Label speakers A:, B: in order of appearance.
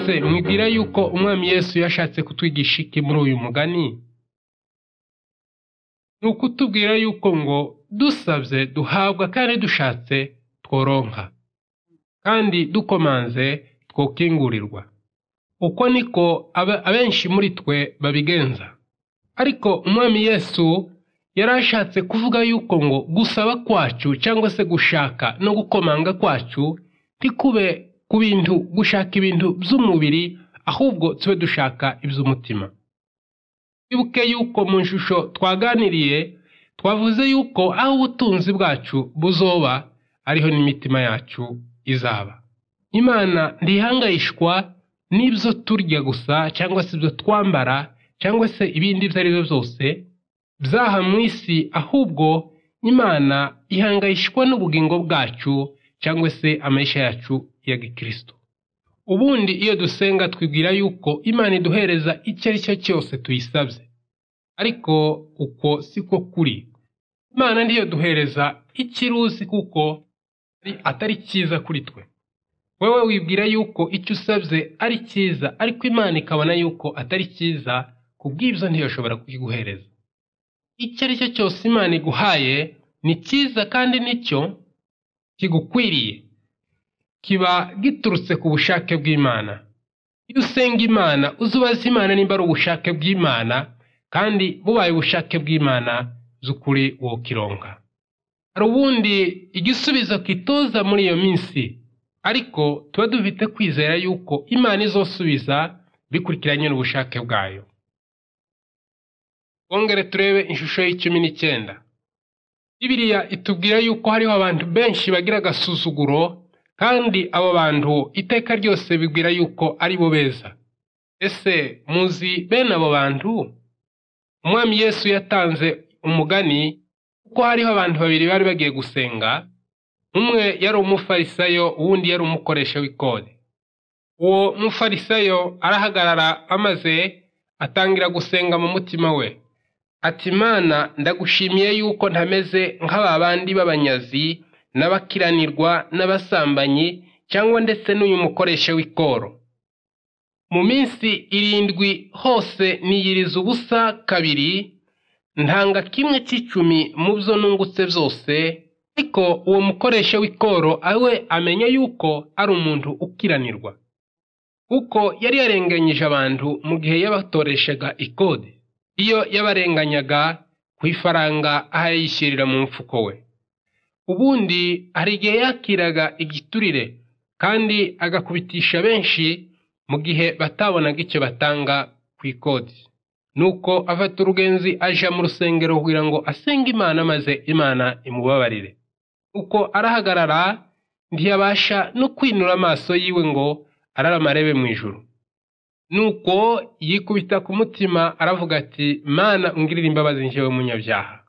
A: se mwibwira yuko umwami Yesu yashatse kutwigisha iki muri uyu mugani ni ukutubwira yuko ngo dusabye duhabwa kandi dushatse tworonka kandi dukomanze twokingurirwa uko niko abenshi muri twe babigenza ariko umwami Yesu yari ashatse kuvuga yuko ngo gusaba kwacu cyangwa se gushaka no gukomanga kwacu ntikube ku bintu gushaka ibintu by'umubiri ahubwo tube dushaka iby'umutima twibuke yuko mu ishusho twaganiriye twavuze yuko aho ubutunzi bwacu buzoba ariho n'imitima yacu izaba imana ntihangayishwa n'ibyo turya gusa cyangwa se ibyo twambara cyangwa se ibindi ibyo ari byo byose byaha mu isi ahubwo imana ihangayishwa n'ubugingo bwacu cyangwa se amashyi yacu ya gikristo ubundi iyo dusenga twibwira yuko imana iduhereza icyo ari cyo cyose tuyisabye ariko uko siko kuri imana niyo duhereza ikirusi kuko atari cyiza kuri twe wowe wibwira yuko icyo usabye ari cyiza ariko imana ikabona yuko atari cyiza kubw'ibyo ntiyashobora kukiguhereza icyo ari cyo cyose imana iguhaye ni cyiza kandi nicyo kigukwiriye kiba giturutse ku bushake bw'imana iyo usenga imana uzubaze imana nimba ari ubushake bw'imana kandi bubaye ubushake bw'imana z'ukuri wowe kironka hari ubundi igisubizo kitoza muri iyo minsi ariko tuba dufite kwizera yuko imana izosubiza bikurikiranye n'ubushake bwayo twongere turebe ishusho y'icumi n'icyenda bibiriya itubwira yuko hariho abantu benshi bagira agasuzuguro kandi abo bantu iteka ryose bibwira yuko ari bo beza ese muzi bene abo bantu umwami yesu yatanze umugani kuko hariho abantu babiri bari bagiye gusenga umwe yari umufarisayo uwundi yari umukoresha w'ikode uwo mufarisayo arahagarara amaze atangira gusenga mu mutima we ati imana ndagushimiye yuko ntameze nk'aba bandi b'abanyazi n'abakiranirwa n'abasambanyi cyangwa ndetse n'uyu mukoresha w'ikoro mu minsi irindwi hose niyiriza ubusa kabiri ntanga kimwe cy'icumi mu byo nungutse byose ariko uwo mukoresha w'ikoro awe amenya yuko ari umuntu ukiranirwa kuko yari yarenganyije abantu mu gihe yabatoreshaga ikode iyo yabarenganyaga ku ifaranga aho yishyirira mu mfuko we ubundi hari igihe yakiraga igiturire kandi agakubitisha benshi mu gihe batabonaga icyo batanga ku ikodi nuko afata urugenzi aja mu rusengero kugira ngo asenge imana maze imana imubabarire uko arahagarara ntiyabasha no kwinura amaso yiwe ngo ararama arebe mu ijoro nuko yikubita ku mutima aravuga ati mana ungirira imbabazi njyewe munyabyaha